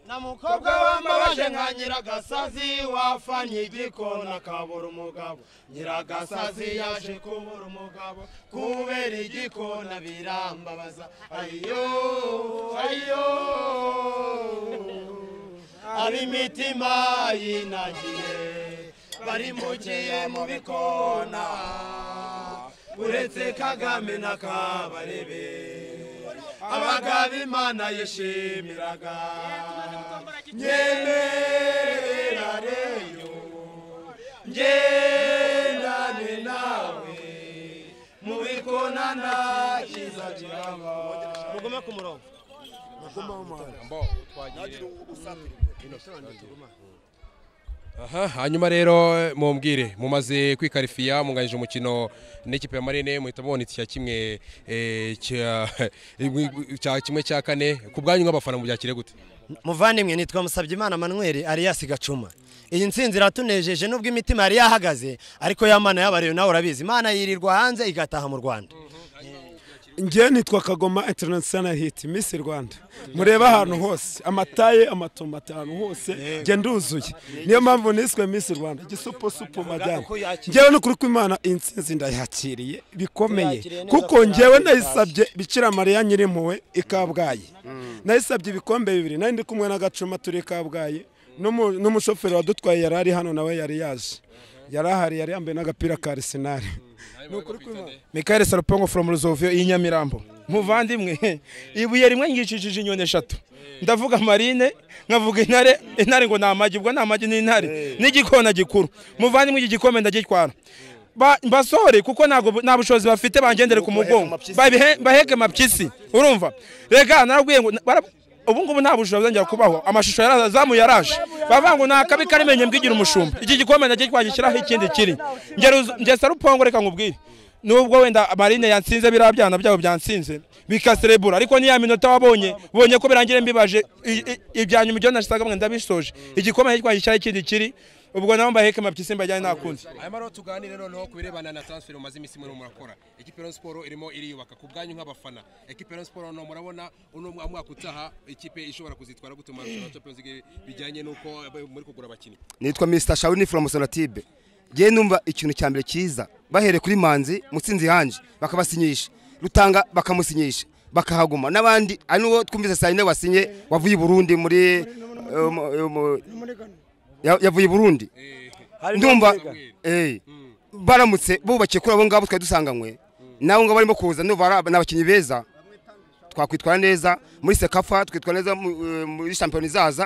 na mukobwa wambabaje nka nyiragasazi wafanye igikona akabura umugabo nyiragasazi yaje kubura umugabo kubera igikona birambabaza ayo ayo ab'imitima yinagiye barimbukiye mu bikona uretse kagame na kabarebe abagabo imana yishimiraga nyemereyo ngendane nawe mu bikona nta cyiza kiraba mugume ku murongo aha hanyuma rero mumbwire mumaze kwikarifiya munganyije umukino n'ikipe ya marine muhita mubona icya kimwe eh, cya cya kimwe cya kane ku bwanyu nk'abafana mubyakire gute muvandimwe nitwa Musabyimana manweri ariyasi gacuma iyi nsinzi iratunejeje nubwo imitima yari yahagaze ariko ya mana y'abareyo nawe urabizi imana yirirwa hanze igataha mu rwanda ngewe nitwa kagoma international hit miss rwanda mureba ahantu hose amataye amatomati ahantu hose ngenda uzuye niyo mpamvu niswe miss rwanda gisupo supo madame ngewe n'ukuri kw'imana iyi ntsinzi ndayakiriye bikomeye kuko ngewe nayisabye bikira mariya nyirimpuwe i kabgayi nayisabye ibikombe bibiri nari ndi kumwe na gacuma turi i kabgayi n'umu- n'umushoferi wadutwaye yari ari hano nawe yari yaje yari ahari yari yambaye n'agapira ka arisenali ni ukuri kw'imana mikael sarupongo from ruzovio y'inyamirambo muvandimwe ibuye rimwe ngicishije inyoni eshatu ndavuga marine nkavuga intare intare ngo ni amagi ubwo ni amagi n'intare n'igikona gikuru muvandimwe iki gikombe ndagitwara Ba- basore kuko ntabwo nta bushobozi bafite bangendere ku mugongo Babihe- baheke mapyisi urumva rega narabwiye ngo bara- ubu ngubu nta bushobozi ngira kubaho amashusho yaraza azamuye yaraje bavuga ngo ni akabi karimenye mbwigira umushumba iki gikombe ndagitwara gishyiraho ikindi kiri ngeze sarupongo reka nkubwire nubwo wenda marine yatsinze biriya byana byabo byatsinze bikaserebura ariko niya minota wabonye bonye ko birangira mbibaje i- i- ibya nyuma ibyo nashakaga ngo ndabisoje igikoma cyitwaye icyari kindi kiri ubwo nabo mbaheke mapyisi mbajyane nta kundi hanyuma rero tuganire noneho ku birebana na transfer mumaze iminsi murimo murakora ekipe ya Rayon siporo irimo iriyubaka ku bwanyu nk'abafana ekipe ya Rayon siporo noneho murabona uno mwa- mwaka utaha ikipe ishobora kuzitwara gute mu marushanwa ya Champions League bijyanye n'uko muri kugura abakinnyi nitwa mr shawuni from sonatube ngewe numva ikintu cya mbere cyiza bahereye kuri manzi mutsinzi hanje bakabasinyisha rutanga bakamusinyisha bakahaguma n'abandi ari n'uwo twumvise saa yine wasinye wavuye i burundi muri eh, mu- eh, mu- ya- yavuye i burundi ndumva eh, baramutse bubakiye kuri abo ngabo twari dusanganywe nabo ngabo barimo kuza ndumva ari aba- ni abakinnyi beza twakwitwara neza muri sekafa twitwara neza mu- eh, muri shampiyona izaza